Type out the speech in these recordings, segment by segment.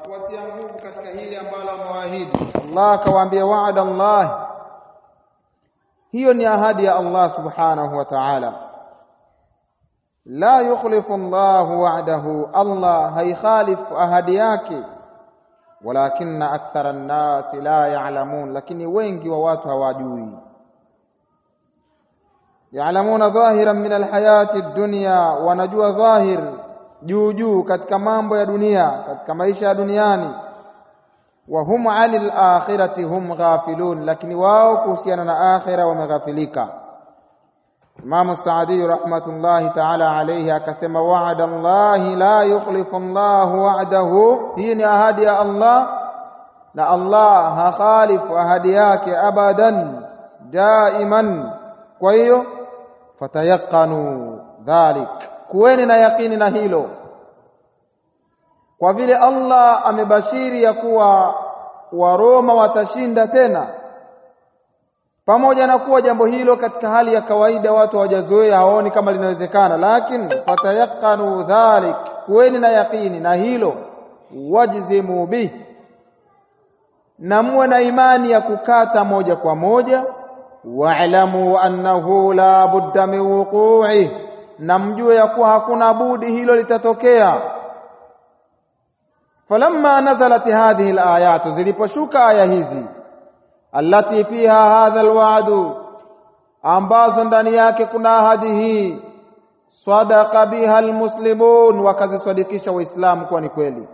kuwatia nguvu katika hili ambalo amewaahidi Allah akawaambia wa'ada Allah hiyo ni ahadi ya Allah subhanahu wa ta'ala la yukhlifu Allah wa'dahu Allah haikhalifu ahadi yake walakinna akthara an-nas la ya'lamun lakini wengi wa watu hawajui ya'lamuna dhahiran min al-hayati ad-dunya wanajua dhahir juu juu katika mambo ya dunia katika maisha ya duniani wa hum 'anil akhirati hum ghafilun lakini wao kuhusiana na akhira wameghafilika Imam Saadi rahmatullahi ta'ala alayhi akasema wa'ada Allah la yukhlifu Allah wa'dahu hii ni ahadi ya Allah na Allah hakhalifu ahadi yake abadan daiman kwa hiyo fatayaqanu dhalik kuweni na yakini na hilo kwa vile Allah amebashiri ya kuwa Waroma watashinda tena pamoja na kuwa jambo hilo katika hali ya kawaida watu hawajazoea hawaoni kama linawezekana lakini fatayaqanu dhalik kuweni na yakini na hilo wajzimu bih na muwe na imani ya kukata moja kwa moja wa'lamu annahu la budda min wuqu'i na mjue ya kuwa hakuna budi hilo litatokea falamma nazalat hadhihi alayat ziliposhuka aya hizi allati fiha hadha alwa'du ambazo ndani yake kuna ahadi hii sadaqa biha almuslimun wakazisadikisha waislamu kuwa ni kweli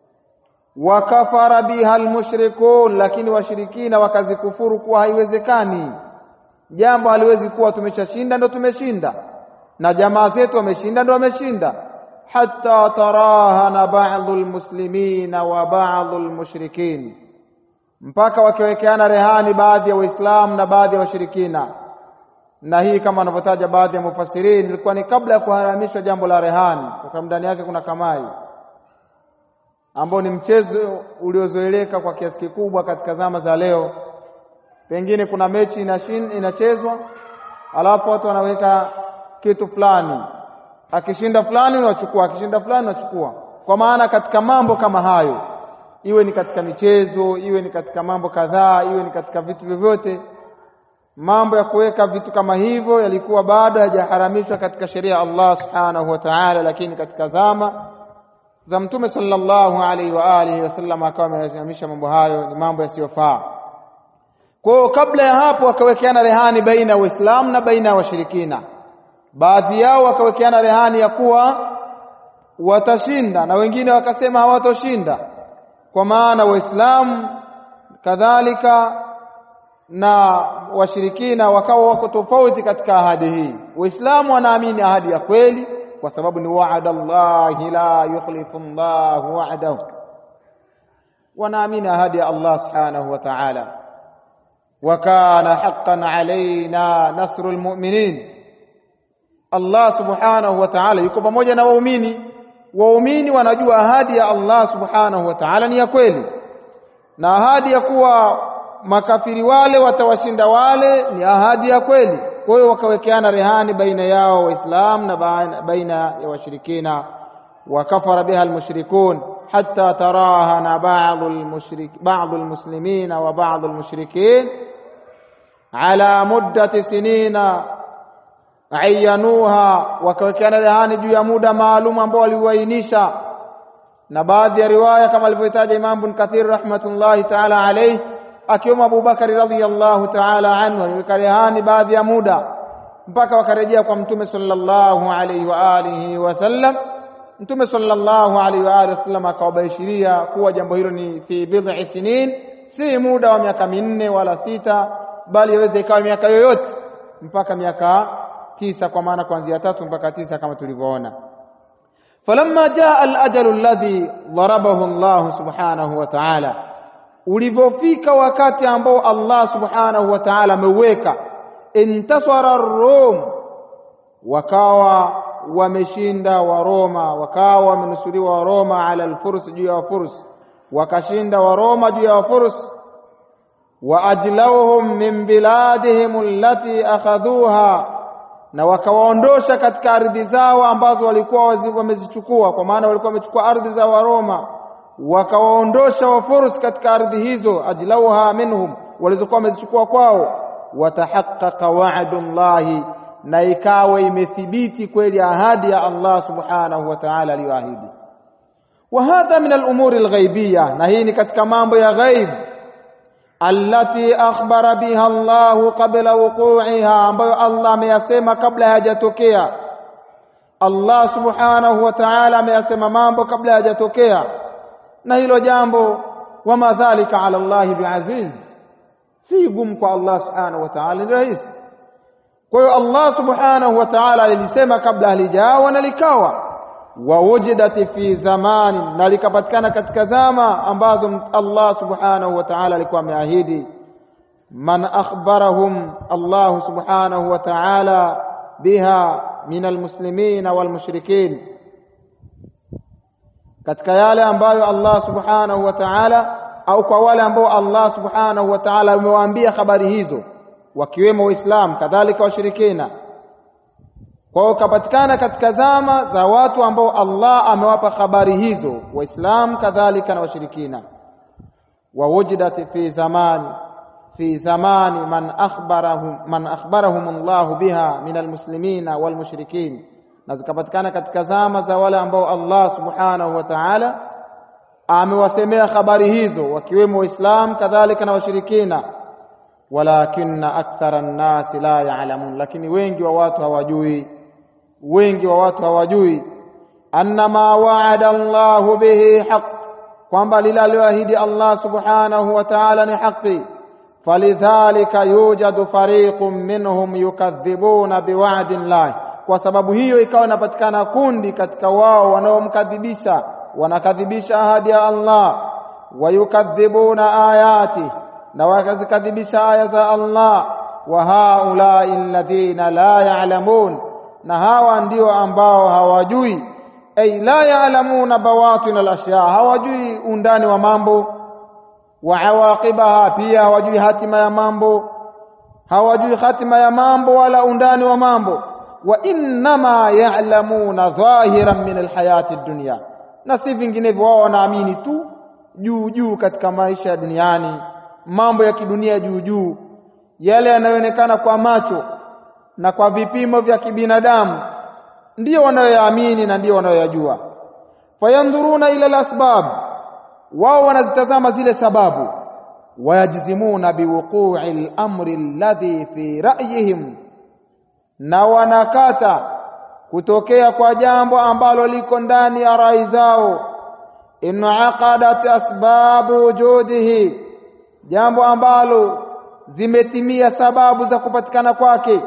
wakafara biha almushrikun lakini washirikina wakazikufuru kuwa haiwezekani jambo haliwezi kuwa tumeshashinda ndo tumeshinda na jamaa zetu wameshinda ndo wameshinda hatta tarahana ba'dhu almuslimina wa ba'dhu almushrikin mpaka wakiwekeana rehani baadhi ya waislamu na baadhi ya washirikina na hii kama wanavyotaja baadhi ya mufassirin ilikuwa ni kabla ya kuharamishwa jambo la rehani kwa sababu ndani yake kuna kamai ambao ni mchezo uliozoeleka kwa kiasi kikubwa katika zama za leo pengine kuna mechi inashin, inachezwa alafu watu wanaweka kitu fulani akishinda fulani unachukua akishinda fulani unachukua kwa maana katika mambo kama hayo iwe ni katika michezo iwe ni katika mambo kadhaa iwe ni katika vitu vyovyote mambo ya kuweka vitu kama hivyo yalikuwa bado hajaharamishwa katika sheria ya Allah subhanahu wa ta'ala lakini katika zama za mtume sallallahu alaihi wa alihi wasallam akawa ameharamisha mambo hayo ni mambo yasiyofaa kwa hiyo kabla ya hapo wakawekeana rehani baina ya Waislamu na baina ya washirikina baadhi yao wakawekeana rehani ya kuwa watashinda na wengine wakasema hawatoshinda kwa maana waislamu kadhalika na washirikina wakawa wako tofauti katika ahadi hii waislamu wanaamini ahadi ya kweli kwa sababu ni wa'ada Allah la yukhlifu Allah wa'dahu wanaamini ahadi ya Allah subhanahu wa ta'ala wa kana haqqan alaina nasrul mu'minin Allah subhanahu wa ta'ala yuko pamoja na waumini waumini wanajua ahadi ya Allah subhanahu wa ta'ala ni ya kweli na ahadi ya kuwa makafiri wale watawashinda wale ni ahadi ya kweli kwa hiyo wakawekeana rehani baina yao waislamu na baina ya washirikina wakafara biha almushrikun hatta tarahana ba'd almushrik ba'd almuslimina wa ba'd almushrikin ala muddati sinina ayanuha wakawekeana rehani juu ya muda maalum ambao waliuainisha na baadhi ya riwaya kama alivyotaja Imam Ibn Kathir rahmatullahi ta'ala alayhi akiwemo Abu Bakari radhiyallahu ta'ala anhu aliweka rehani baadhi ya muda mpaka wakarejea kwa Mtume sallallahu alayhi wa alihi wasallam Mtume sallallahu alayhi wa alihi wasallam akawabashiria kuwa jambo hilo ni fi bid'i sinin si muda wa miaka minne wala sita bali yaweza ikawa miaka yoyote mpaka miaka tisa kwa maana kuanzia tatu mpaka tisa kama tulivyoona falamma jaa al-ajalu alladhi darabahu Allah subhanahu wa ta'ala ulivyofika wakati ambao Allah subhanahu wa ta'ala ameuweka intasara ar-rum wakawa wameshinda wa Roma wakawa wamenusuriwa wa Roma ala al-furs juu ya wafurs wakashinda wa Roma juu ya wafurs wa ajlawhum min biladihim allati akhadhuha na wakawaondosha katika ardhi zao ambazo walikuwa wamezichukua kwa maana walikuwa wamechukua ardhi za Waroma wakawaondosha wafurus katika ardhi hizo ajlauha minhum walizokuwa wamezichukua kwao watahaqqaqa wa'dullahi na ikawa imethibiti kweli ahadi ya Allah subhanahu wa ta'ala aliyoahidi wa hadha min al-umuri al-ghaibiyya na hii ni katika mambo ya ghaib allati akhbara biha Allah qabla wuqu'iha ambayo Allah ameyasema kabla hayajatokea Allah subhanahu wa ta'ala ameyasema mambo kabla hayajatokea na hilo jambo wama dhalika ala Allah biaziz si gumu kwa Allah subhanahu wa ta'ala ni rahisi kwa hiyo Allah subhanahu wa ta'ala alilisema kabla halijawa na likawa wa wujidat fi zamani na likapatikana katika zama ambazo Allah subhanahu wa ta'ala alikuwa ameahidi man akhbarahum Allah subhanahu wa ta'ala biha min almuslimin walmushrikin katika yale ambayo Allah subhanahu wa ta'ala au kwa wale ambao Allah subhanahu wa ta'ala amewaambia habari hizo wakiwemo waislamu kadhalika washirikina kwao kapatikana katika zama za watu ambao Allah amewapa habari hizo waislamu kadhalika na washirikina wa wujidat fi zamani fi zamani man akhbarahum man akhbarahum Allah biha min almuslimina walmushrikin na zikapatikana katika zama za wale ambao Allah subhanahu wa ta'ala amewasemea habari hizo wakiwemo waislamu kadhalika na washirikina walakinna akthara an-nasi la ya'lamun lakini wengi wa watu hawajui wengi wa watu hawajui anna ma wa'ada Allah bihi haqq kwamba lile aliyoahidi Allah subhanahu wa ta'ala ni haki falidhalika yujadu fariqun minhum yukadhibuna biwa'di Allah kwa sababu hiyo ikawa inapatikana kundi katika wao wanaomkadhibisha wanakadhibisha ahadi ya Allah wayukadhibuna ayati na wakazikadhibisha aya za Allah wa haulai alladhina la ya'lamun na hawa ndio ambao hawajui ay la ya'lamuna bawatin al-ashya hawajui undani wa mambo wa awaqibaha pia hawajui hatima ya mambo hawajui hatima ya mambo wala undani wa mambo wa innama ya'lamuna dhahiran min alhayati dunya na si vinginevyo wao wanaamini tu juu juu katika maisha ya duniani mambo ya kidunia juu juu yale yanayoonekana kwa macho na kwa vipimo vya kibinadamu ndiyo wanayoyaamini na ndiyo wanayoyajua fayandhuruna ila alasbab wao wanazitazama zile sababu wayajzimuna biwuqu'i al-amri alladhi fi ra'yihim na wanakata kutokea kwa jambo ambalo liko ndani ya rai zao inaqadat asbabu wujudihi jambo ambalo zimetimia sababu za kupatikana kwake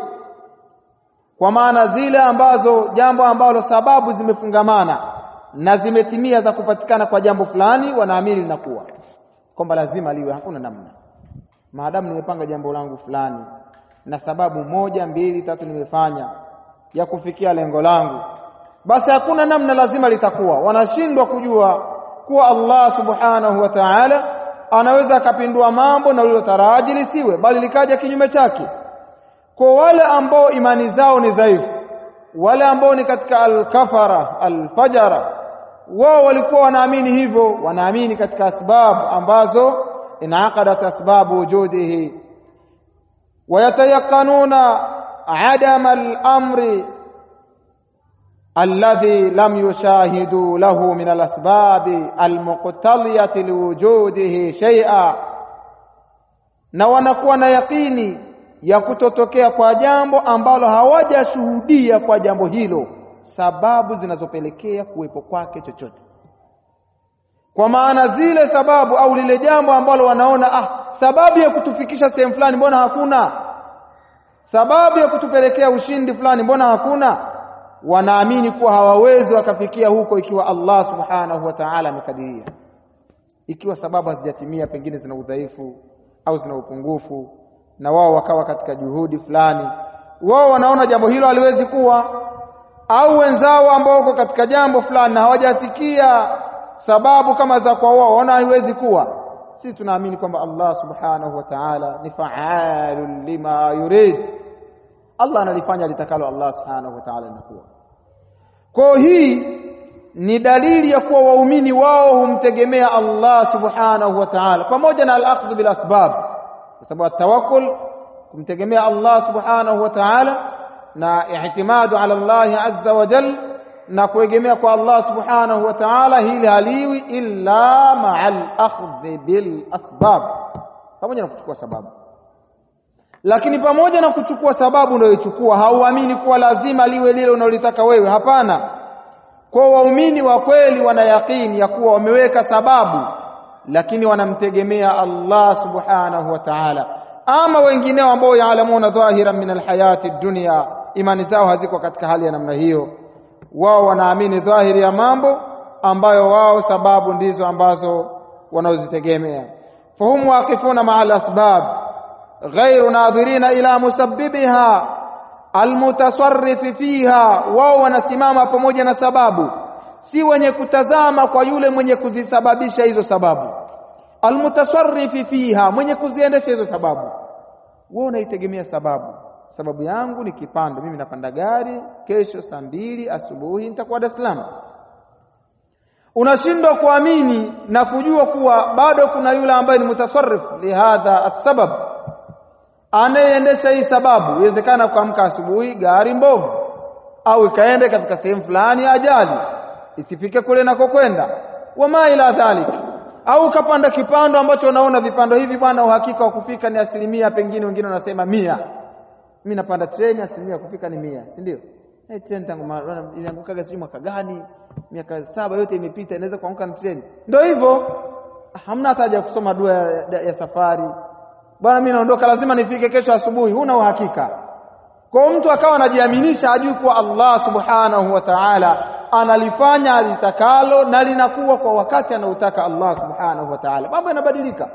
kwa maana zile ambazo jambo ambalo sababu zimefungamana na zimetimia za kupatikana kwa jambo fulani wanaamini linakuwa kwamba lazima liwe hakuna namna maadamu nimepanga jambo langu fulani na sababu moja mbili tatu nimefanya ya kufikia lengo langu basi hakuna namna lazima litakuwa wanashindwa kujua kuwa Allah subhanahu wa ta'ala anaweza akapindua mambo na ulilotaraji lisiwe bali likaja kinyume chake kwa wale ambao imani zao ni dhaifu wale ambao ni katika al-kafara al-fajara wao walikuwa wanaamini hivyo wanaamini katika asbabu ambazo inaqadat asbabu wujudihi wayatayakanuna adama al-amri alladhi lam yushahidu lahu min al-asbabi al-muqtaliyati liwujudihi shay'a na wanakuwa na yakini ya kutotokea kwa jambo ambalo hawajashuhudia kwa jambo hilo sababu zinazopelekea kuwepo kwake chochote kwa maana zile sababu au lile jambo ambalo wanaona ah sababu ya kutufikisha sehemu fulani mbona hakuna sababu ya kutupelekea ushindi fulani mbona hakuna wanaamini kuwa hawawezi wakafikia huko ikiwa Allah subhanahu wa ta'ala amekadiria ikiwa sababu hazijatimia pengine zina udhaifu au zina upungufu na wao wakawa katika juhudi fulani wao wanaona jambo hilo haliwezi kuwa au wenzao ambao wako katika jambo fulani na hawajafikia sababu kama za kwa wao wana haiwezi kuwa sisi tunaamini kwamba Allah subhanahu wa ta'ala ni fa'alun lima yurid Allah analifanya litakalo Allah subhanahu wa ta'ala linakuwa kwa hii ni dalili ya kuwa waumini wao humtegemea Allah subhanahu wa ta'ala pamoja na al-akhdh bil asbab kwa sababu tawakkul kumtegemea Allah subhanahu wa ta'ala na ihtimadu ala Allah azza wa jal na kuegemea kwa Allah subhanahu wa ta'ala hili haliwi illa ma'al akhdh bil asbab pamoja na kuchukua sababu lakini pamoja na kuchukua sababu unayochukua hauamini kuwa lazima liwe lile unalotaka wewe hapana kwa waumini wa kweli wana yaqini ya kuwa wameweka sababu lakini wanamtegemea Allah subhanahu wa ta'ala ama wengineo ambao yaalamuna dhahiran min alhayati dunya imani zao haziko katika hali ya namna hiyo wao wanaamini dhahiri ya mambo ambayo wao sababu ndizo ambazo wanaozitegemea fahum waqifuna ma'a al-asbab ghairu nadhirina ila musabbibiha almutasarrif fiha wao wanasimama pamoja na sababu si wenye kutazama kwa yule mwenye kuzisababisha hizo sababu almutasarrif fiha mwenye kuziendesha hizo sababu wewe unaitegemea sababu sababu yangu ni kipando mimi napanda gari kesho saa mbili asubuhi nitakuwa Dar es Salaam unashindwa kuamini na kujua kuwa bado kuna yule ambaye ni mutasarrif lihadha asbab anayeendesha hii sababu iwezekana kuamka asubuhi gari mbovu au ikaende katika sehemu fulani ajali isifike kule nakokwenda wama ila dhalik au kapanda kipando ambacho unaona vipando hivi bwana uhakika wa kufika ni asilimia pengine wengine wanasema mia mimi napanda treni asilimia kufika ni mia si ndio hey, treni tangu iliangukaga sijui mwaka gani miaka saba yote imepita inaweza kuanguka na treni ndio hivyo hamna hata haja kusoma dua ya, ya safari bwana mimi naondoka lazima nifike kesho asubuhi huna uhakika kwa mtu akawa anajiaminisha ajui kuwa Allah subhanahu wa ta'ala analifanya alitakalo na linakuwa kwa wakati anautaka Allah subhanahu wa ta'ala mambo yanabadilika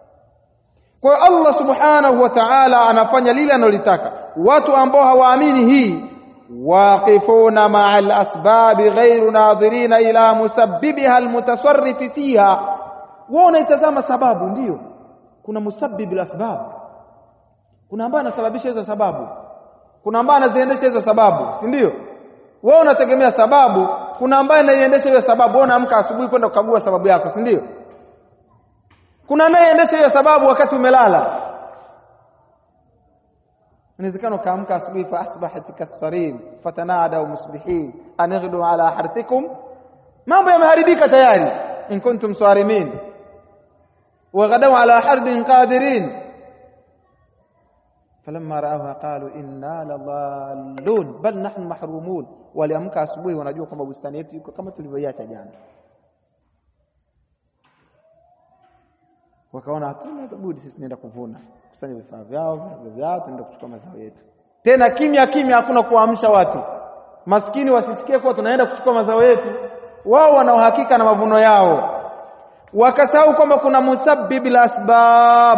kwa hiyo Allah subhanahu wa ta'ala anafanya lile analotaka watu ambao hawaamini hii waqifuna ma'a al-asbab ghayru nadhirina ila musabbibiha al-mutasarrif fiha wao unaitazama sababu ndiyo kuna musabbib al-asbab kuna ambaye anasababisha hizo sababu kuna ambaye anaziendesha hizo sababu si ndio wewe unategemea sababu kuna ambaye anaiendesha hiyo sababu wewe unaamka asubuhi kwenda kukagua sababu yako si ndio kuna anayeendesha hiyo sababu wakati umelala inawezekana ukaamka asubuhi fa asbahat kasarin fatanada musbihin anighdu ala hartikum mambo yameharibika tayari in kuntum sarimin وغدوا على حرب قادرين فلما راوها قالوا inna ladallun bal nahnu mahrumun waliamka asubuhi wanajua kwamba bustani yetu iko kama tulivyoiacha jana wakaona hatuna budi sisi tunaenda kuvuna kusanya vifaa vyao vifaa vyao tunaenda kuchukua mazao yetu tena kimya kimya hakuna kuamsha watu maskini wasisikie kuwa tunaenda kuchukua mazao yetu wao wana uhakika na mavuno yao wakasahau kwamba kuna musabbib asbab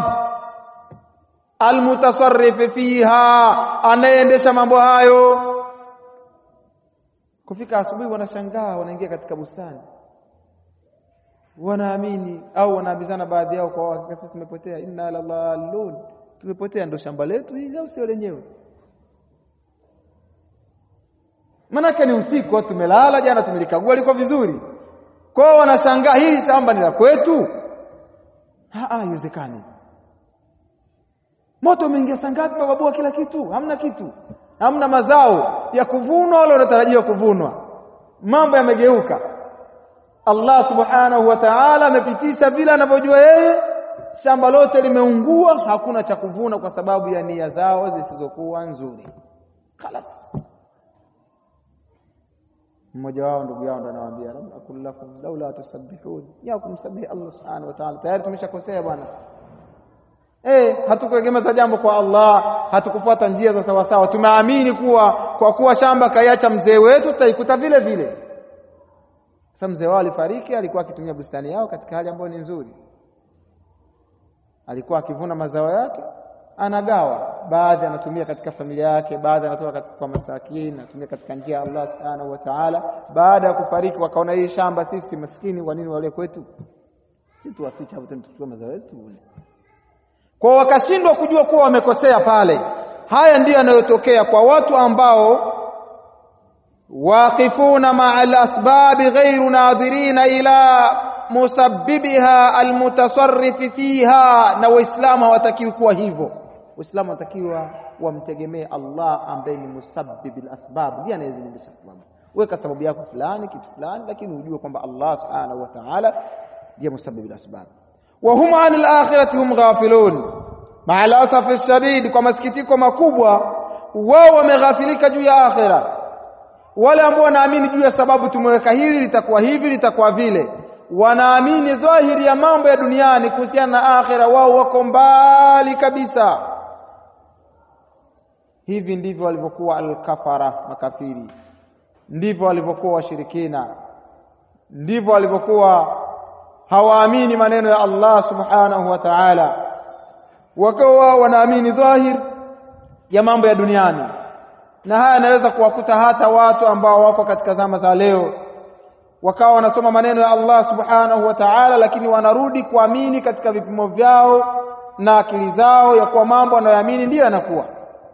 almutasarrif fiha anayeendesha mambo hayo kufika asubuhi wanashangaa wanaingia katika bustani wanaamini au wanaambizana baadhi yao kwa hakika sisi tumepotea inna lalallun tumepotea ndo shamba letu hili au sio lenyewe manake ni usiku tumelala jana tumelikagua liko vizuri kwao wanashangaa hili shamba ni la kwetu haiwezekani moto umeingia saa ngapi bababua kila kitu hamna kitu hamna mazao ya kuvunwa wala unatarajiwa kuvunwa mambo yamegeuka Allah subhanahu wa ta'ala amepitisha vile anavyojua yeye shamba lote limeungua hakuna cha kuvuna kwa sababu ya nia zao zisizokuwa nzuri خلاص mmoja wao ndugu yao ndo anawaambia lam akul lakum laula tusabbihun ya kumsabihi Allah subhanahu wa ta'ala tayari tumeshakosea bwana eh hatukuegemeza jambo kwa Allah hatukufuata njia za sawa sawa tumeamini kuwa kwa kuwa shamba kaiacha mzee wetu tutaikuta vile vile sasa mzee wao alifariki alikuwa akitumia bustani yao katika hali ambayo ni nzuri alikuwa akivuna mazao yake anagawa baadhi anatumia katika familia yake baadhi anatoa katika kwa masakini anatumia katika njia ya Allah subhanahu wa ta'ala baada ya kufariki wakaona hii shamba sisi maskini kwa nini wale kwetu sisi tuwaficha hapo tuchukue mazao yetu kwa wakashindwa kujua kuwa wamekosea pale haya ndiyo yanayotokea kwa watu ambao waqifuna maa alasbabi ghairu nadhirina ila musabbibiha almutasarrifi fiha, na Waislamu hawatakiwi kuwa hivyo. Waislamu wanatakiwa wamtegemee Allah ambaye ni musabbib alasbab, ndiye anayeziendesha sababu. Weka sababu yako fulani kitu fulani, lakini ujue kwamba Allah subhanahu wa ta'ala ndiye musabbib alasbab. Wa hum anil akhirati hum ghafilun, maa alasafi shadid, kwa masikitiko makubwa wao wameghafilika juu ya akhira. Wale ambao wanaamini juu ya sababu, tumeweka hili litakuwa hivi litakuwa vile, wanaamini dhahiri ya mambo ya duniani kuhusiana na akhira, wao wako mbali kabisa. Hivi ndivyo walivyokuwa alkafara, makafiri, ndivyo walivyokuwa washirikina, ndivyo walivyokuwa hawaamini maneno ya Allah subhanahu wa ta'ala, wakawa wanaamini dhahir ya mambo ya duniani, na haya yanaweza kuwakuta hata watu ambao wako katika zama za leo, wakawa wanasoma maneno ya Allah subhanahu wa ta'ala, lakini wanarudi kuamini katika vipimo vyao na akili zao ya kuwa mambo wanayoamini ndiyo yanakuwa.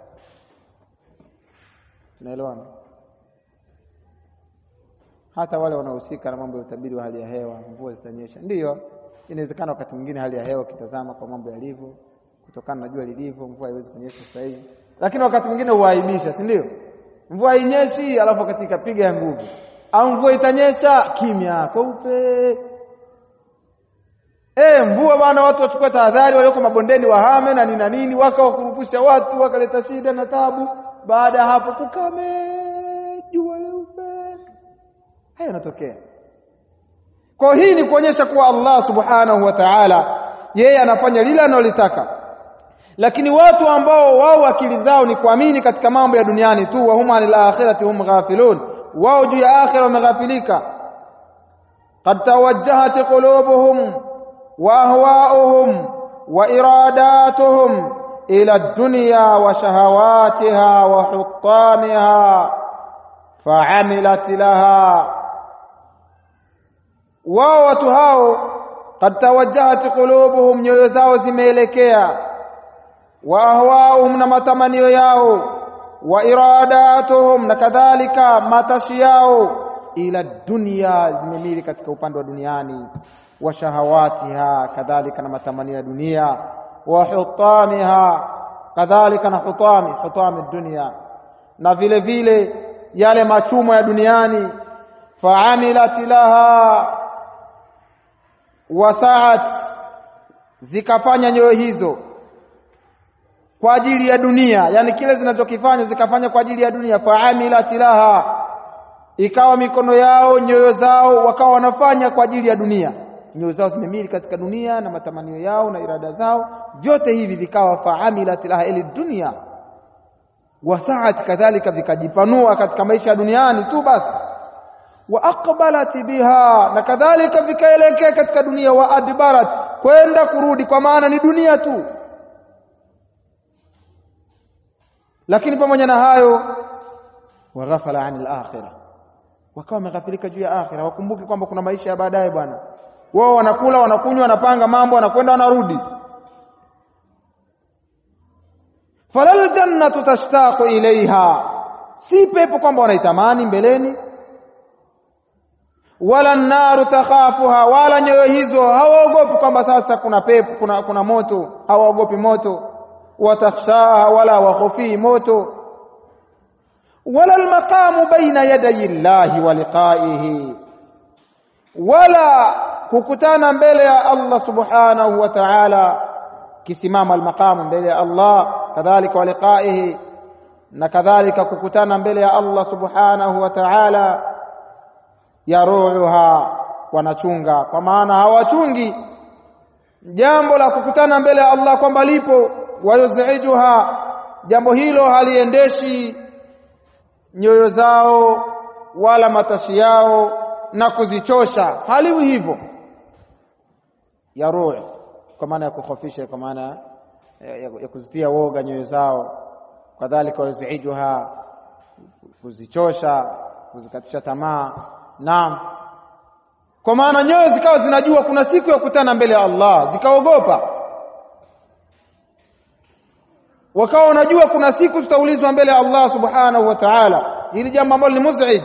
Tunaelewana? Hata wale wanaohusika na mambo ya utabiri wa hali ya hewa, mvua zitanyesha, ndiyo inawezekana wakati mwingine hali ya hewa ukitazama kwa mambo yalivyo, kutokana na jua lilivyo, mvua haiwezi kunyesha sasa hivi, lakini wakati mwingine huaibisha, si ndio? Mvua hainyeshi, alafu wakati ikapiga ya nguvu, au mvua itanyesha, kimya kweupe. Eh, mvua bwana, watu wachukue tahadhari, walioko mabondeni wahame na nini na nini, waka wakurupusha watu, wakaleta shida na tabu. Baada ya hapo kukame, jua leupe. Haya yanatokea. Kwa hii ni kuonyesha kuwa Allah subhanahu wa ta'ala yeye anafanya lile analolitaka, lakini watu ambao wao akili zao ni kuamini katika mambo ya duniani tu, wa hum anil akhirati hum ghafilun, wao juu ya akhira wameghafilika. Qad tawajjahat qulubuhum wa ahwa'uhum wa iradatuhum ila dunya wa shahawatiha wa huttamiha fa'amilat laha wao watu hao kad tawajjahat qulubuhum, nyoyo zao zimeelekea, wa ahwaahum, na matamanio yao, wa iradatuhum, na kadhalika matashi yao, ila dunya, zimemili katika upande wa duniani, wa shahawatiha, kadhalika na matamanio ya dunia, wa hutamiha, kadhalika na hutami hutami dunia, na vile vile yale machumo ya duniani, faamilat laha wasaat zikafanya nyoyo hizo kwa ajili ya dunia, yani kile zinachokifanya zikafanya kwa ajili ya dunia. Faamilat laha, ikawa mikono yao nyoyo zao wakawa wanafanya kwa ajili ya dunia, nyoyo zao zimemili katika dunia na matamanio yao na irada zao, vyote hivi vikawa faamilat laha ili dunia, wasaat kadhalika, vikajipanua katika maisha ya duniani tu basi wa aqbalat biha, na kadhalika vikaelekea katika dunia. Wa adbarat, kwenda kurudi, kwa maana ni dunia tu. Lakini pamoja na hayo, wa ghafala anil akhirah, wakawa wameghafilika juu ya akhira. Wakumbuke kwamba kuna maisha ya baadaye bwana. Wao wanakula, wanakunywa, wanapanga mambo, wanakwenda, wanarudi. falal jannatu tashtaqu ilaiha, si pepo kwamba wanaitamani mbeleni wala naru takhafuha, wala nyoyo hizo hawaogopi kwamba sasa kuna pepo, kuna, kuna moto, hawaogopi moto. Watakhshaha, wala wakhofii moto. Wala almaqamu baina yadayi llahi wa liqaihi, wala kukutana mbele ya Allah subhanahu wa ta'ala, kisimama almaqamu mbele ya Allah, kadhalika wa liqaihi, na kadhalika kukutana mbele ya Allah subhanahu wa ta'ala yaruha wanachunga, kwa maana hawachungi jambo la kukutana mbele ya Allah kwamba lipo. Wayuzijuha, jambo hilo haliendeshi nyoyo zao wala matashi yao na kuzichosha, haliwi hivyo. Yaruh kwa maana ya kukhofisha, kwa maana ya, ya, ya kuzitia woga nyoyo zao. Kadhalika wayuzijuha, kuzichosha, kuzikatisha tamaa Naam, kwa maana nyoyo zikawa zinajua kuna siku ya kukutana mbele ya Allah, zikaogopa. Wakawa wanajua kuna siku tutaulizwa mbele ya Allah subhanahu wa ta'ala, hili jambo ambalo ni muzij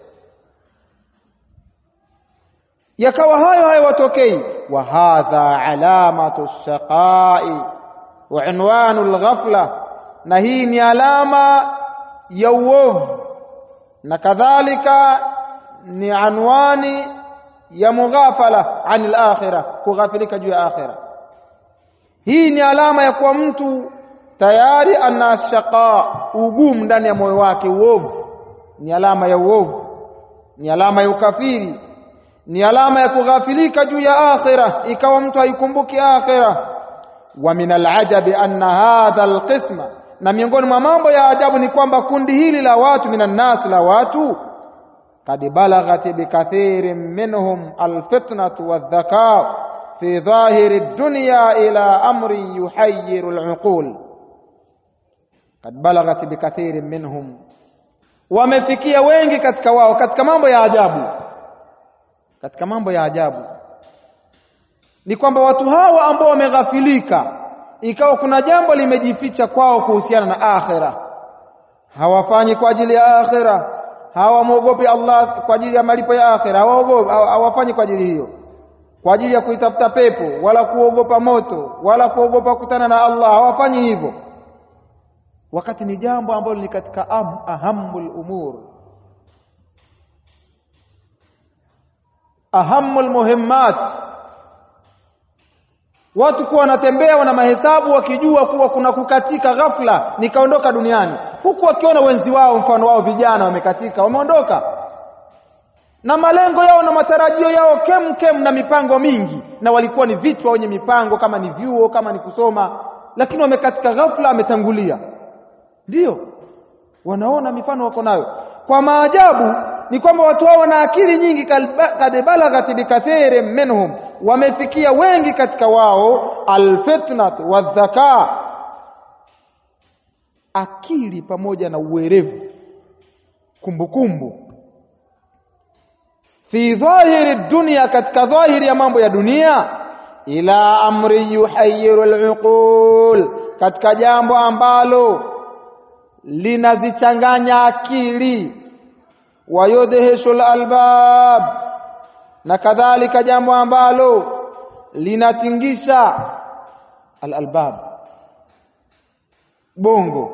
yakawa hayo hayo watokei wa hadha alamatu shaqai wa unwanu alghafla na hii ni alama ya uovu na kadhalika ni anwani ya mughafala anil akhirah kughafilika juu ya akhirah hii ni alama ya kuwa mtu tayari ana shaqa ugumu ndani ya moyo wake uovu ni alama ya uovu ni alama ya ukafiri ni alama ya kughafilika juu ya akhira ikawa mtu haikumbuki akhira wa min alajabi anna hadha alqisma na miongoni mwa mambo ya ajabu ni kwamba kundi hili la watu minan nas la watu kad balaghat bikathirin minhum alfitnatu wadhaka fi dhahiri dunya ila amri yuhayyiru aluqul kad balaghat bikathirin minhum wamefikia wengi katika wao katika mambo ya ajabu katika mambo ya ajabu ni kwamba watu hawa ambao wameghafilika ikawa kuna jambo limejificha kwao kuhusiana na akhira hawafanyi kwa ajili ya akhira hawamwogopi Allah kwa ajili ya malipo ya akhira hawaogopi hawafanyi kwa ajili hiyo kwa ajili ya kuitafuta pepo wala kuogopa moto wala kuogopa kukutana na Allah hawafanyi hivyo wakati ni jambo ambalo ni katika am, ahamul umur ahamul muhimmat watu kuwa wanatembea wana mahesabu wakijua kuwa kuna kukatika ghafla nikaondoka duniani huku wakiona wenzi wao mfano wao vijana wamekatika wameondoka na malengo yao na matarajio yao kem kem na mipango mingi na walikuwa ni vichwa wenye mipango kama ni vyuo kama ni kusoma lakini wamekatika ghafla ametangulia ndio wanaona mifano wako nayo kwa maajabu ni kwamba watu hao wana akili nyingi kad balaghat bikathirin minhum wamefikia wengi katika wao alfitnat wadhaka akili pamoja na uwerevu kumbukumbu fi dhahiri dunia katika dhahiri ya mambo ya dunia ila amri yuhayyiru aluqul katika jambo ambalo linazichanganya akili wayudhishu albab na kadhalika jambo ambalo linatingisha alalbab bongo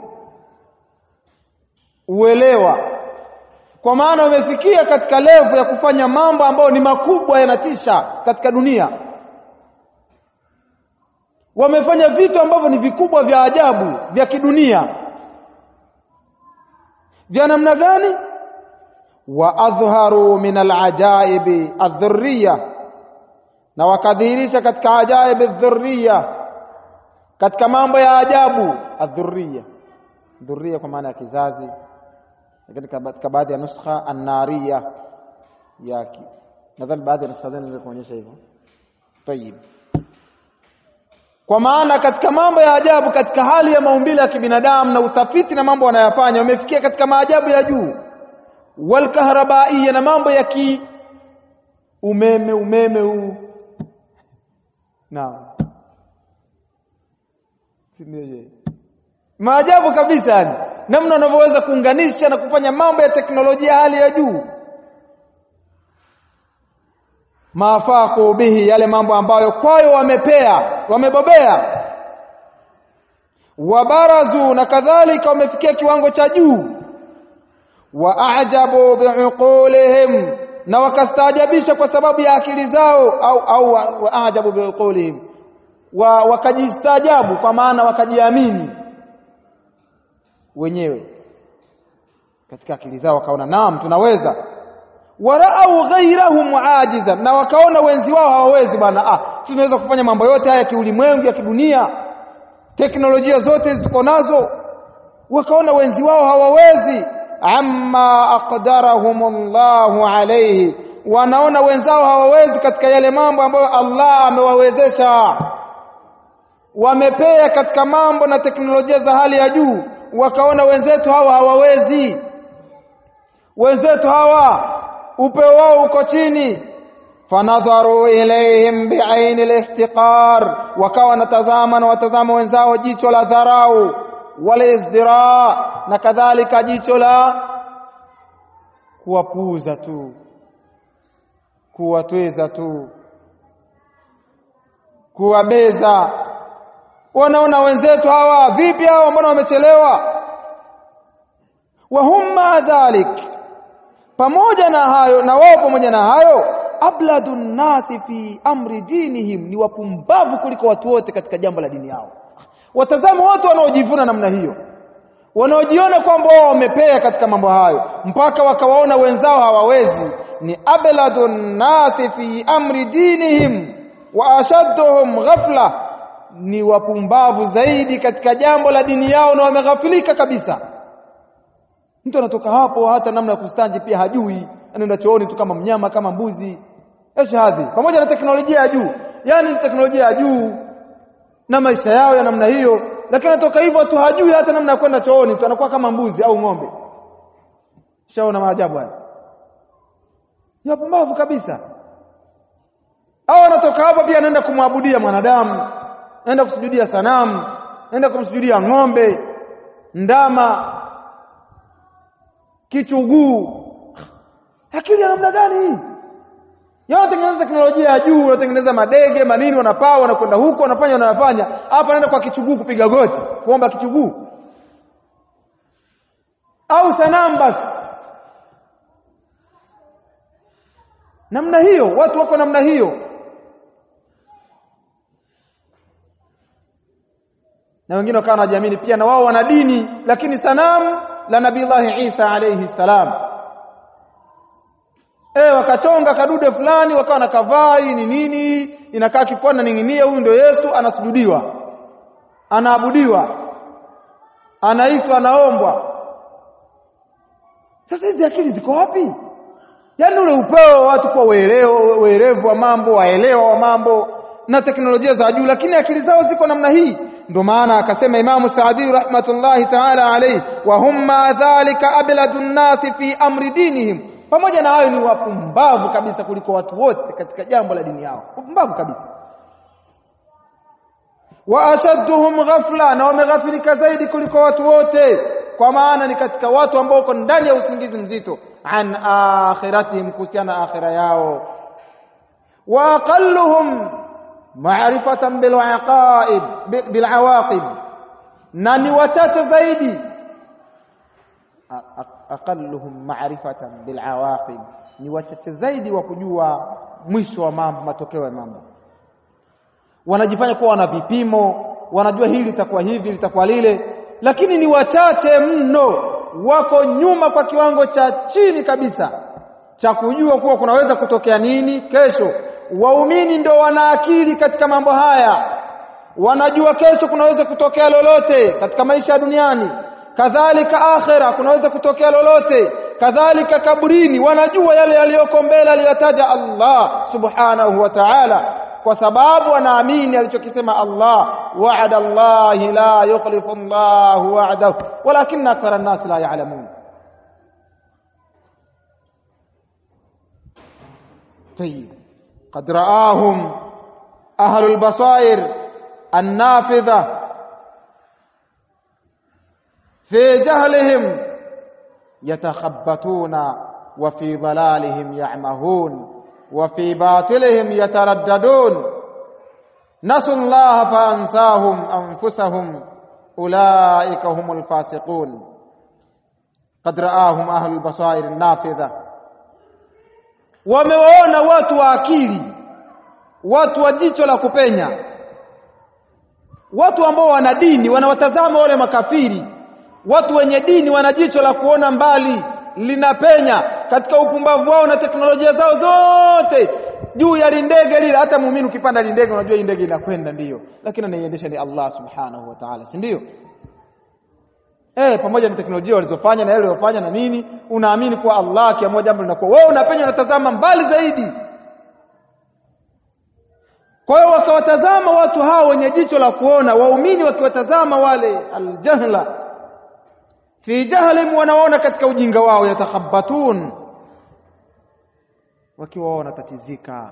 uelewa kwa maana wamefikia katika levu ya kufanya mambo ambayo ni makubwa yanatisha katika dunia wamefanya vitu ambavyo ni vikubwa vya ajabu vya kidunia vya namna gani wa adhharu min alajaibi adhurriya na wakadhihirisha katika ajaibi dhurriya katika mambo ya ajabu adhurriya dhurriya kwa maana ya kizazi lakini katika baadhi ya nuskha annariya yake nadhani baadhi ya nuskha zenu kuonyesha hivyo tayib kwa maana katika mambo ya ajabu katika hali ya maumbile ya kibinadamu na utafiti na mambo wanayofanya wamefikia katika maajabu ya juu walkahrabaiya na mambo ya ki umeme umeme huu naam sindio maajabu kabisa yani namna wanavyoweza kuunganisha na kufanya mambo ya teknolojia hali ya juu maafaku bihi yale mambo ambayo kwayo wamepea wamebobea wabarazu na kadhalika wamefikia kiwango cha juu waajabu biuqulihim na wakastaajabisha kwa sababu ya akili zao au au waajabu biuqulihim wa wakajistaajabu kwa maana wakajiamini wenyewe katika akili zao wakaona naam tunaweza waraau ghairahum ajiza na wakaona wenzi wao hawawezi bwana ah sisi tunaweza kufanya mambo yote haya kiulimwengu ya kidunia teknolojia zote hizi tuko nazo wakaona wenzi wao hawawezi amma aqdarahum Allahu alayhi wanaona wenzao hawawezi katika yale mambo ambayo Allah amewawezesha wamepea katika mambo na teknolojia za hali ya juu wakaona wenzetu hawa hawawezi wenzetu hawa upeo wao uko chini fanadharu ilaihim biaini alihtiqar wakawa wanatazama na watazama wenzao jicho la dharau wala izdira na kadhalika jicho la kuwapuuza tu kuwatweza tu kuwabeza wanaona wenzetu hawa vipi hawa mbona wamechelewa wa hum ma dhalik pamoja na hayo na wao pamoja na hayo abladu nnasi fi amri dinihim ni wapumbavu kuliko watu wote katika jambo la dini yao watazama watu wanaojivuna namna hiyo wanaojiona kwamba wao wamepea katika mambo hayo mpaka wakawaona wenzao hawawezi ni abladu nnasi fi amri dinihim wa ashadduhum ghafla ni wapumbavu zaidi katika jambo la dini yao na wameghafilika kabisa mtu anatoka hapo hata namna ya kustanji pia hajui anaenda chooni tu kama mnyama kama mbuzi eshahadhi pamoja na teknolojia ya juu yani ni teknolojia ya juu na maisha yao ya namna hiyo lakini anatoka hivyo tu hajui hata namna ya kwenda chooni tu anakuwa kama mbuzi au ng'ombe shaona maajabu haya ni wapumbavu kabisa au anatoka hapo pia anaenda kumwabudia mwanadamu anaenda kusujudia sanamu anaenda kumsujudia ng'ombe ndama kichuguu akili ya namna gani hii wanatengeneza teknolojia ya juu wanatengeneza madege manini wanapaa wanakwenda huko wanafanya wanafanya hapa anaenda kwa kichuguu kupiga goti kuomba kichuguu au sanamu basi namna hiyo watu wako namna hiyo na wengine wakawa wanajiamini pia na wao wana dini lakini sanamu la nabiillahi Isa alayhi salam eh wakachonga kadude fulani wakawa na kavai ni nini inakaa kifuani ning'inia huyu ndio Yesu anasujudiwa anaabudiwa anaitwa anaombwa sasa hizi akili ziko wapi yaani ule upeo wa watu kuwa werevu wa mambo waelewa wa mambo na teknolojia za juu lakini akili zao ziko namna hii ndio maana akasema Imamu Saadi rahmatullahi ta'ala alayhi wa hum ma dhalika abladu nnasi fi amri dinihim pamoja na hayo ni wapumbavu kabisa kuliko watu wote katika jambo la dini yao wapumbavu kabisa wa ashadduhum ghafla na wameghafilika zaidi kuliko watu wote kwa maana ni katika watu ambao wako ndani ya usingizi mzito an akhiratihim kuhusiana akhira yao wa aqalluhum ma'rifatan bil aqaib bil awaqib na ni wachache zaidi aqalluhum ma'rifatan bil awaqib ni wachache zaidi wa kujua mwisho wa mambo matokeo ya mambo wanajifanya kuwa wana vipimo wanajua hili litakuwa hivi litakuwa lile lakini ni wachache mno wako nyuma kwa kiwango cha chini kabisa cha kujua kuwa kunaweza kutokea nini kesho waumini ndo wana akili katika mambo haya wanajua kesho kunaweza kutokea lolote katika maisha ya duniani kadhalika akhera kunaweza kutokea lolote kadhalika kaburini wanajua yale yaliyoko mbele aliyotaja Allah subhanahu wa ta'ala kwa sababu wanaamini alichokisema Allah wa'ada Allah la yukhlifu Allah wa'dahu walakinna akthara an-nas la ya'lamun طيب قد رآهم أهل البصائر النافذة في جهلهم يتخبطون وفي ضلالهم يعمهون وفي باطلهم يترددون نسوا الله فأنساهم أنفسهم أولئك هم الفاسقون قد رآهم أهل البصائر النافذة wamewaona watu wa akili watu wa jicho la kupenya watu ambao wana dini wanawatazama wale makafiri watu wenye dini wana jicho la kuona mbali linapenya katika upumbavu wao na teknolojia zao zote juu ya lindege lile hata muumini ukipanda lindege unajua hii ndege inakwenda ndiyo lakini anaiendesha ni Allah subhanahu wa ta'ala si ndio eh pamoja na teknolojia walizofanya na yale waliyofanya na nini unaamini kuwa Allah akiamua jambo linakuwa wewe unapenya unatazama mbali zaidi kwa hiyo wakawatazama watu hao wenye jicho la kuona waumini wakiwatazama wale aljahla fi jahlim wanaona katika ujinga wao yatakhabbatun wakiwa wanatatizika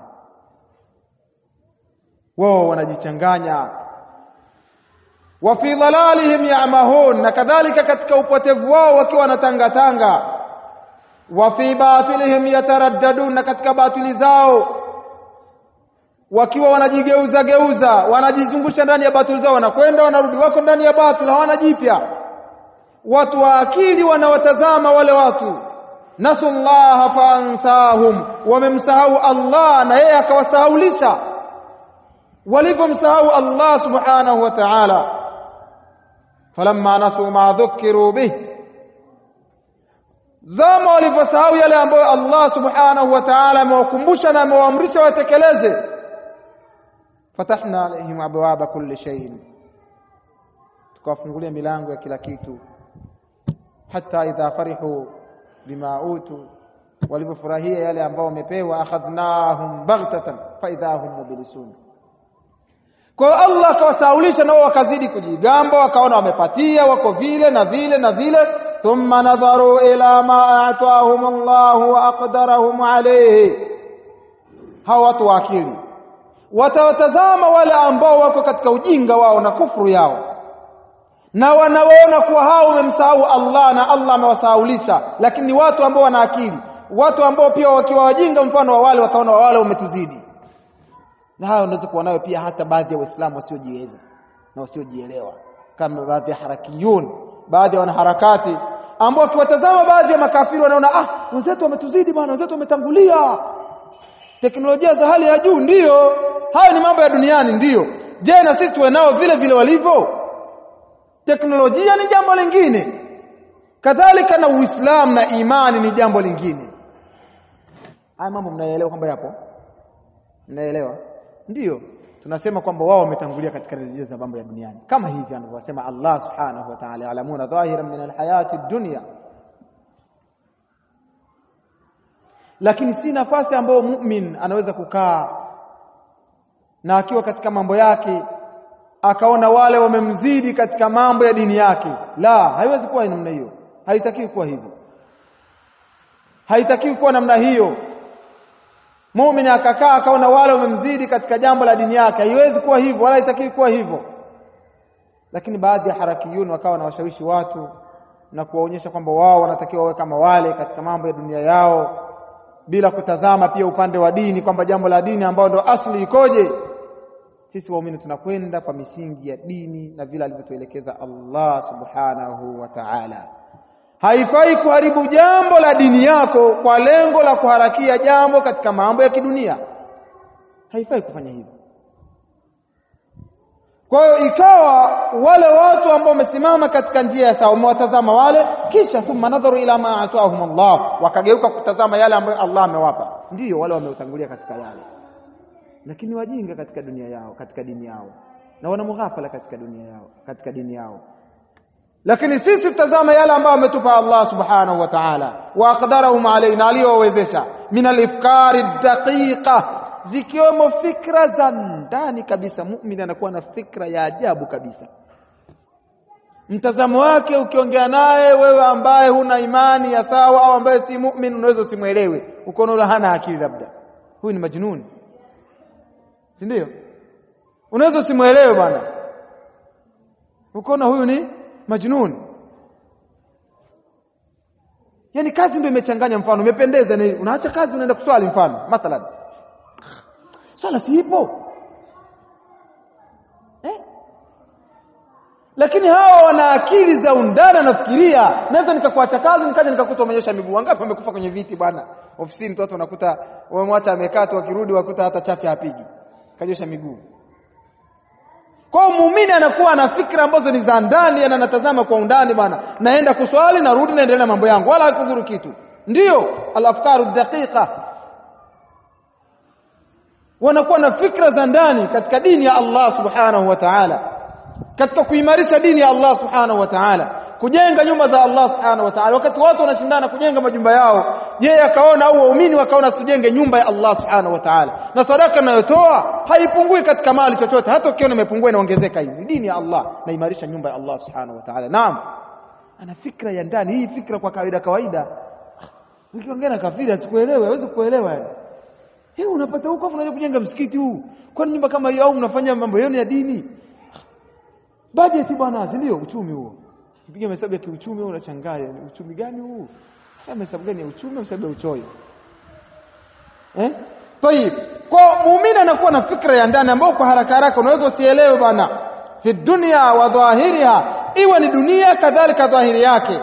wao wanajichanganya wa fi dhalalihim ya'mahun na kadhalika katika upotevu wao wakiwa wanatangatanga wa fi batilihim yataraddadun, na katika batili zao wakiwa wanajigeuza geuza, wanajizungusha ndani ya batili zao, wanakwenda wanarudi, wako ndani ya batili, hawana jipya. Watu wa akili wanawatazama wale watu, nasullaha faansahum, wamemsahau Allah na yeye akawasahaulisha. Walivyomsahau Allah subhanahu wa ta'ala, falamma nasu ma dhukiru bih zama walivyosahau yale ambayo Allah subhanahu wa ta'ala amewakumbusha na amewaamrisha watekeleze, fatahna alaihim abwaba kulli shay'in, tukawafungulia milango ya kila kitu. Hata idha farihu bima utu, walivyofurahia yale ambao wamepewa, akhadhnahum baghtatan fa idha hum mublisun. Kwa hiyo Allah akawasahaulisha, nao wakazidi kujigamba, wakaona wamepatia, wako vile na vile na vile thumma nadharu ila ma atahum Allah wa aqdarahum alayhi. Hawa watu wa akili watawatazama wale ambao wako katika ujinga wao na kufuru yao, na wanawaona kuwa hao wamemsahau Allah na Allah amewasahaulisha, lakini ni watu ambao wana akili, watu ambao pia wakiwa wajinga mfano wa wale wakaona wale wametuzidi. Na hayo unaweza kuwa nayo pia hata baadhi ya Waislamu wasiojiweza na wasiojielewa kama baadhi ya harakiyun, baadhi ya wanaharakati ambao wakiwatazama baadhi ya makafiri wanaona ah, wenzetu wametuzidi bwana, wenzetu wametangulia, teknolojia za hali ya juu. Ndiyo, hayo ni mambo ya duniani, ndiyo. Je, na sisi tuwe nao vile vile walivyo? Teknolojia ni jambo lingine, kadhalika na Uislamu na imani ni jambo lingine. Haya mambo mnaelewa kwamba yapo, mnaelewa? Ndiyo, tunasema kwamba wao wametangulia katika redio za mambo ya duniani, kama hivi anavyosema Allah subhanahu wa ta'ala, ya'lamuna dhahiran min alhayati dunya, lakini si nafasi ambayo mumin anaweza kukaa na akiwa katika mambo yake akaona wale wamemzidi katika mambo ya dini yake. La, haiwezi kuwa namna hiyo, haitakiwi kuwa hivyo, haitakiwi kuwa namna hiyo. Muumini akakaa akaona wale wamemzidi katika jambo la dini yake, haiwezi kuwa hivyo, wala haitakiwi kuwa hivyo. Lakini baadhi ya harakiyuni wakawa wanawashawishi watu na kuwaonyesha kwamba wao wanatakiwa wawe kama wale katika mambo ya dunia yao, bila kutazama pia upande wa dini, kwamba jambo la dini ambao ndo asli ikoje. Sisi waumini tunakwenda kwa misingi ya dini na vile alivyotuelekeza Allah subhanahu wa ta'ala. Haifai kuharibu jambo la dini yako kwa lengo la kuharakia jambo katika mambo ya kidunia, haifai kufanya hivyo. Kwa hiyo ikawa wale watu ambao wamesimama katika njia ya sawa, wamewatazama wale, kisha thumma nadharu ila ma atahum Allah, wakageuka kutazama yale ambayo Allah amewapa. Ndiyo wale wameutangulia katika yale, lakini wajinga katika dunia yao, katika dini yao, na wana mughafala katika dunia yao, katika dini yao lakini sisi tutazama yale ambayo ametupa Allah subhanahu wa ta'ala, wa aqdarahum alaina, aliyowawezesha min alifkari daqiqa, zikiwemo fikra za ndani kabisa. Muumini anakuwa na fikra ya ajabu kabisa, mtazamo wake ukiongea naye wewe ambaye huna imani ya sawa au ambaye si muumini, unaweza usimwelewe, ukaona hana akili, labda huyu ni majnuni, si ndio? Unaweza usimwelewe bwana, ukaona huyu ni majnun. Yani kazi ndio imechanganya, mfano umependeza, ni unaacha kazi unaenda kuswali, mfano mathalan, swala si ipo eh? Lakini hawa wana akili za undani, anafikiria naweza nikakuacha kazi nikaja nikakuta umenyosha miguu. Wangapi wamekufa kwenye viti bwana, ofisini, watu wanakuta wamemwacha amekaa tu, wakirudi wakuta hata chafya hapigi, kanyosha miguu kwa muumini anakuwa na fikra ambazo ni za ndani, yani anatazama kwa undani bwana, naenda kuswali narudi, naendelea na mambo yangu, wala hakudhuru kitu. Ndiyo alafkaru daqiqa, wanakuwa na fikra za ndani katika dini ya Allah subhanahu wa ta'ala, katika kuimarisha dini ya Allah subhanahu wa ta'ala, kujenga nyumba za Allah subhanahu wa ta'ala. Wakati watu wanashindana kujenga majumba yao, yeye akaona au waumini wakaona tujenge nyumba ya Allah subhanahu wa ta'ala, na sadaka inayotoa haipungui katika mali chochote, hata ukiona imepungua inaongezeka. Hii ni dini ya Allah, naimarisha nyumba ya Allah subhanahu wa ta'ala. Naam, ana fikra ya ndani. Hii fikra kwa kawaida kawaida, ukiongea na kafiri asikuelewe, hawezi kuelewa yani. Hii unapata huko hapo, unaje kujenga msikiti huu? Kwani nyumba kama hiyo, au mnafanya mambo yenu ya dini? Bajeti bwana, si ndio? Uchumi huo Piga hesabu ya kiuchumi wewe unashangaa, yani uchumi gani huu? sasa hesabu gani ya uchumi hesabu ya uchoyo eh tayib kwa muumini anakuwa na fikra ya ndani ambayo kwa haraka haraka unaweza usielewe bana fi dunya wa dhahiriha iwe ni dunia kadhalika dhahiri yake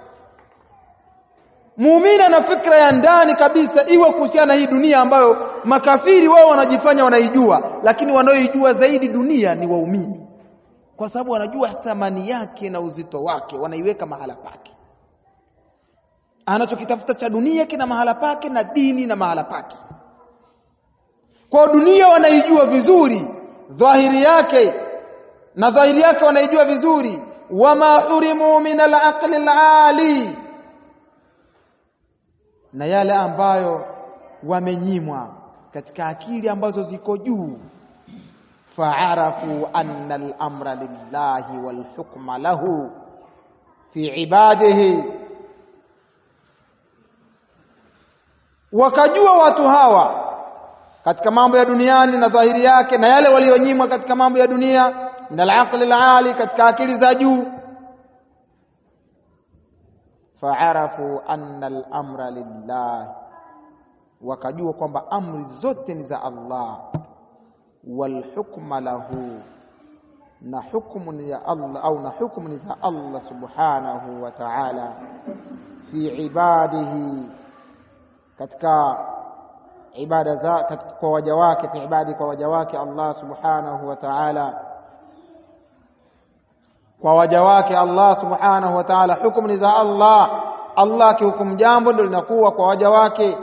muumini ana fikra ya ndani kabisa iwe kuhusiana na hii dunia ambayo makafiri wao wanajifanya wanaijua lakini wanaoijua zaidi dunia ni waumini kwa sababu wanajua thamani yake na uzito wake wanaiweka mahala pake anachokitafuta cha dunia kina mahala pake na dini na mahala pake kwa dunia wanaijua vizuri dhahiri yake na dhahiri yake wanaijua vizuri wama hurimu min al-aqli al-ali na yale ambayo wamenyimwa katika akili ambazo ziko juu faarafu anna al-amra lillahi wal hukma lahu fi ibadihi wakajua watu hawa katika mambo ya duniani na dhahiri yake na yale walionyimwa katika mambo ya dunia min al-aqli al-ali katika akili za juu faarafu anna al-amra lillah wakajua kwamba amri zote ni za Allah wal hukma lahu na hukumu ni ya Allah au na hukumu ni za Allah subhanahu wa ta'ala fi ibadihi katika ibada za katika kwa waja wake fi ibadi kwa waja wake Allah subhanahu wa ta'ala kwa waja wake Allah subhanahu wa ta'ala hukumu ni za Allah Allah akihukumu jambo ndio linakuwa kwa waja wake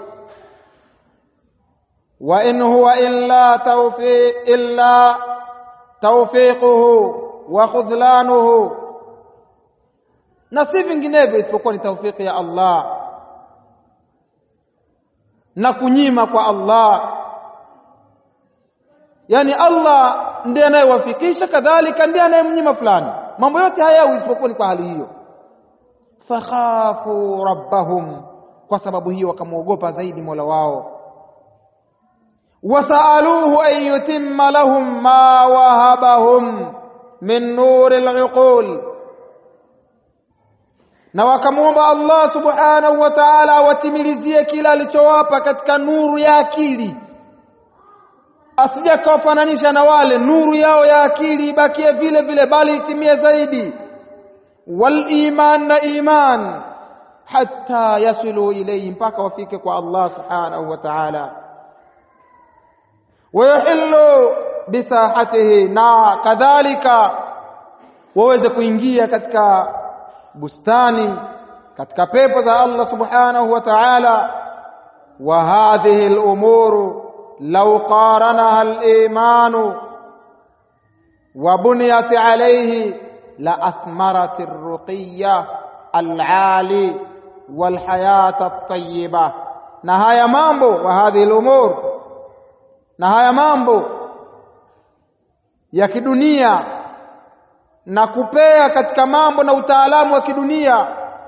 wa in huwa illa tawfiq illa tawfiquhu wa khudlanuhu na si vinginevyo isipokuwa ni tawfiki ya Allah na kunyima kwa Allah yani Allah ndiye anayewafikisha kadhalika ndiye anayemnyima fulani mambo yote hayawi isipokuwa ni kwa hali hiyo fakhafu rabbahum kwa sababu hiyo wakamwogopa zaidi Mola wao wasaaluhu an yutimma lahum ma wahabahum min nuri al-uqul na wakamwomba Allah subhanahu wa ta'ala awatimilizie kila alichowapa katika nuru ya akili asija kawafananisha na wale nuru yao ya akili ibakie vile vile bali itimie zaidi wal iman na iman hatta yasilu ilayhi mpaka wafike kwa Allah subhanahu wa ta'ala wayahillu bisahatihi na kadhalika waweze kuingia katika bustani katika pepo za Allah subhanahu wa ta'ala wa hadhihi al-umuru law qaranaha al-iman wa buniyat alayhi la athmarat ar-ruqiyya al-ali wal hayat at-tayyiba na haya mambo wa hadhihi al-umur na haya mambo ya kidunia na kupea katika mambo na utaalamu wa kidunia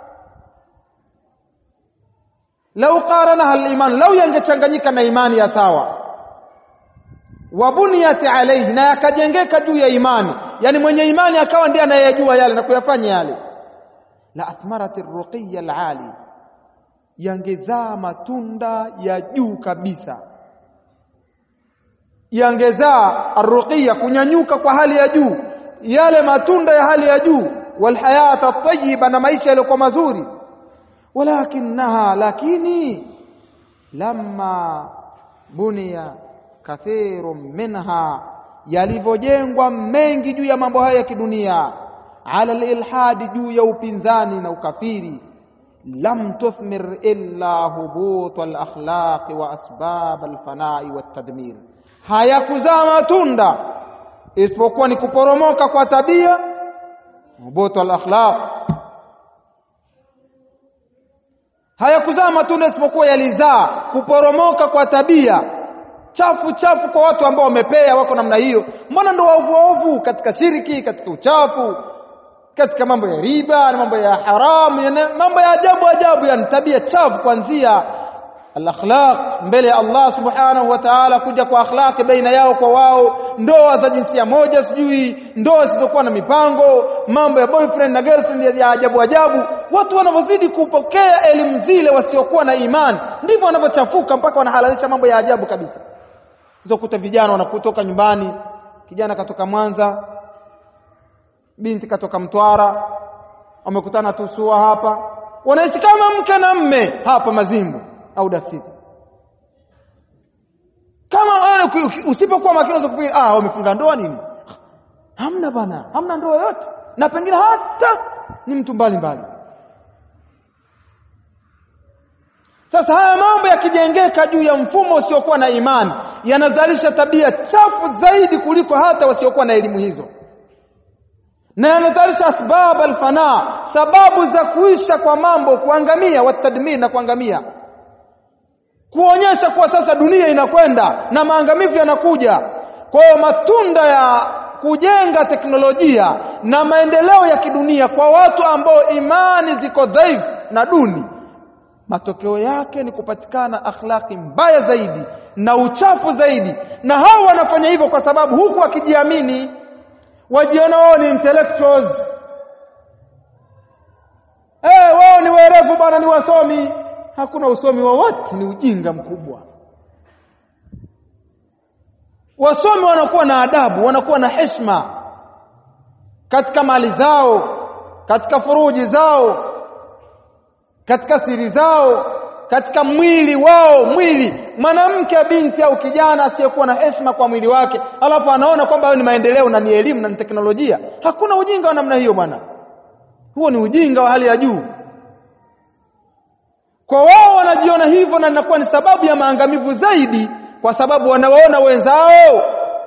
lau qaranaha al-iman lau yangechanganyika na imani ya sawa wabuniyat alayhi na yakajengeka juu ya imani yani mwenye imani akawa ndiye anayejua yale na kuyafanya yale la athmarat ar-ruqiyya al-ali yangezaa matunda ya juu kabisa yangezaa arruqiyya kunyanyuka kwa hali ya juu yale matunda ya hali ya juu walhayata at-tayyiba na maisha yaliyokuwa mazuri walakinaha lakini lamma bunia kathirun minha yalivyojengwa mengi juu ya mambo haya ya kidunia ala alilhadi juu ya upinzani na ukafiri lam tuthmir illa hubut alakhlaq wa asbab alfanai watadmir hayakuzaa matunda isipokuwa ni kuporomoka kwa tabia hubut alakhlaq hayakuzaa matunda isipokuwa yalizaa kuporomoka kwa tabia chafu chafu kwa watu ambao wamepea wako namna hiyo mbona ndo waovu waovu katika shiriki katika uchafu katika mambo ya riba na mambo ya haramu ya mambo ya ajabu ajabu yani tabia chafu kuanzia al-akhlaq mbele ya Allah subhanahu wa ta'ala kuja kwa akhlaq baina yao kwa wao ndoa za jinsia moja sijui ndoa zisizokuwa na mipango mambo ya boyfriend na girlfriend ya ajabu ajabu watu wanavyozidi kupokea elimu zile wasiokuwa na imani ndivyo wanavyochafuka mpaka wanahalalisha mambo ya ajabu kabisa uzokuta vijana wanakutoka nyumbani kijana katoka Mwanza binti katoka Mtwara wamekutana tusua hapa wanaishi kama mke na mme hapa Mazimbu au Daksiti kama wewe usipokuwa makini unaweza kufikiri ah wamefunga ndoa nini hamna bana hamna ndoa yote na pengine hata ni mtu mbalimbali sasa haya mambo yakijengeka juu ya mfumo usiokuwa na imani yanazalisha tabia chafu zaidi kuliko hata wasiokuwa na elimu hizo na yanazalisha asbab alfana sababu za kuisha kwa mambo kuangamia watadmir na kuangamia kuonyesha kuwa sasa dunia inakwenda na maangamivu yanakuja kwa hiyo matunda ya kujenga teknolojia na maendeleo ya kidunia kwa watu ambao imani ziko dhaifu na duni matokeo yake ni kupatikana akhlaki mbaya zaidi na uchafu zaidi na hao wanafanya hivyo kwa sababu huku wakijiamini wajiona wao ni intellectuals eh wao ni werevu bwana ni wasomi hakuna usomi wowote ni ujinga mkubwa wasomi wanakuwa na adabu wanakuwa na heshima katika mali zao katika furuji zao katika siri zao katika mwili wao mwili mwanamke binti au kijana asiyekuwa na heshima kwa mwili wake alafu anaona kwamba hayo ni maendeleo na ni elimu na ni teknolojia hakuna ujinga wa namna hiyo bwana huo ni ujinga wa hali ya juu kwa wao wanajiona hivyo na inakuwa ni sababu ya maangamivu zaidi kwa sababu wanawaona wenzao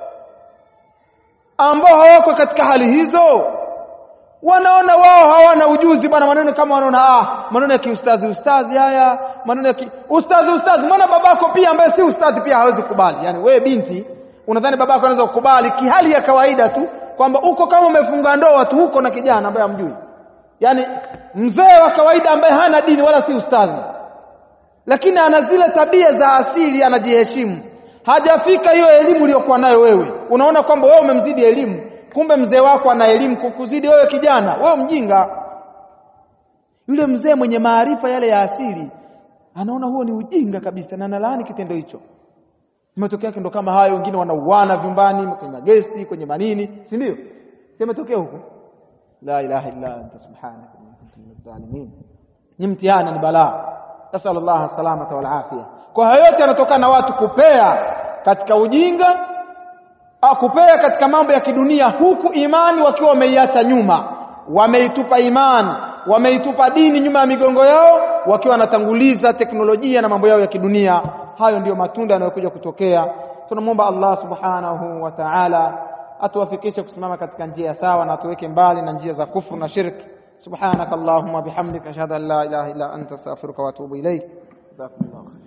ambao hawako katika hali hizo wanaona wao hawana ujuzi bwana maneno kama wanaona ah maneno ya kiustazi ustazi haya maneno ya ki... ustazi ustazi mbona babako pia ambaye si ustazi pia hawezi kukubali yani wewe binti unadhani babako anaweza kukubali kihali ya kawaida tu kwamba uko kama umefunga ndoa tu huko na kijana ambaye hamjui yani mzee wa kawaida ambaye hana dini wala si ustazi lakini ana zile tabia za asili anajiheshimu hajafika hiyo elimu uliyokuwa nayo wewe unaona kwamba wewe umemzidi elimu kumbe mzee wako ana elimu kukuzidi wewe kijana wewe mjinga yule mzee mwenye maarifa yale ya asili anaona huo ni ujinga kabisa na analaani kitendo hicho matokeo yake ndo kama hayo wengine wanauana vyumbani kwenye magesti kwenye manini si ndio si matokeo huko la ilaha illa anta subhanaka inni kuntu minadh dhalimin ni mtihani ni balaa nasallallahu salamata wal afia kwa hayo yote yanatokana na watu kupea katika ujinga kupea katika mambo ya kidunia huku imani wakiwa wameiacha nyuma wameitupa imani wameitupa dini nyuma ya migongo yao wakiwa wanatanguliza teknolojia na mambo yao ya kidunia hayo ndiyo matunda yanayokuja kutokea tunamwomba Allah subhanahu wa ta'ala atuwafikishe kusimama katika njia sawa na atuweke mbali na njia za kufru na shirki subhanakallahumma bihamdika ashhadu an la ilaha illa anta astaghfiruka wa atubu ilaik jazakumullahu